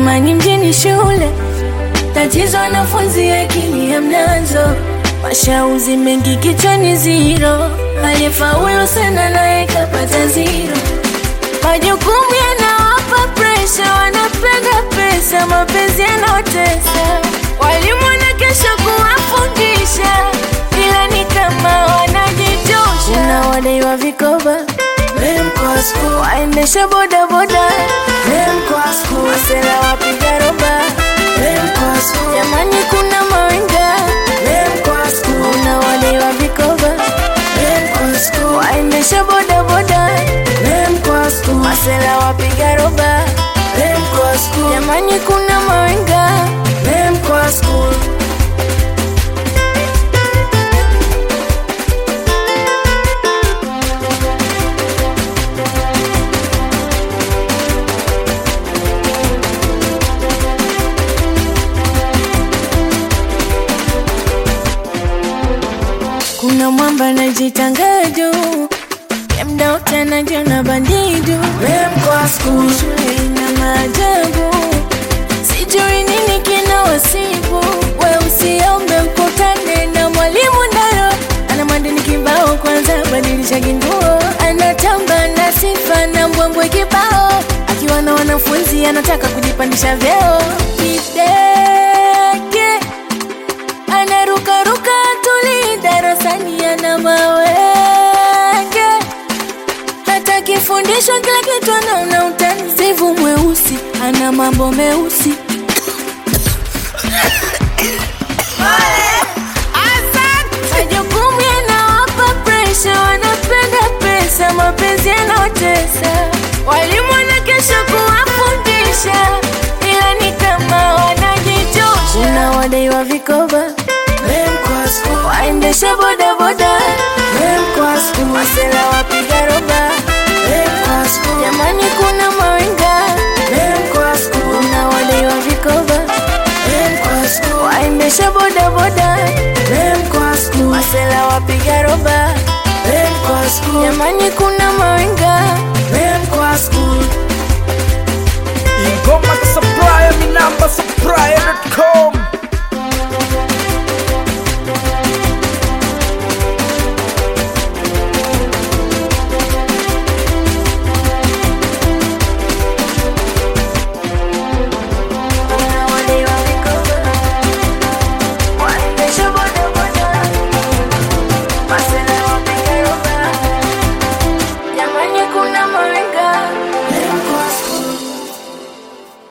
Amani mjini shule, tatizo wanafunzi akili hamnazo, mashauzi mengi kichwani ziro, aliyefaulu sana naye kapata ziro. Majukumu yanawapa presha, wanapenda pesa, mapenzi yanaotesa. Walimu wanakesha kuwafundisha, ila ni kama wanajitosha. Unawadaiwa vikoba waendesha bodaboda, masela wapiga roba, jamani kuna mawenga, unawadaiwa vikoba waendesha bodaboda, masela wapiga roba, jamani kuna mawenga Kuna mwamba anajitanga juu ya mda wote anajiona bandidu. Shule ina maajabu, sijui nini kina wasibu. We usiombe ukutane na mwalimu ndaro, ana madini kibao, kwanza badilisha kinguo. Anatamba na sifa na mbwembwe kibao, akiwa na wanafunzi anataka kujipandisha vyeo. Kidege anarukaruka tuli darasani ana mawenge, hata kifundishwa kila kitu anaona utani. Zivu mweusi ana mambo meusi majukumu yanawapa presha, wanapenda pesa, mapenzi yanaotesa. Walimu wanakesha kuwafundisha, ila ni kama wanajitosha. Unawadaiwa vikoba waendesha bodaboda, masela wapiga roba, jamani kuna mawenga, unawadaiwa vikoba waendesha bodaboda, masela wapiga roba, jamani kuna mawenga Ingoma za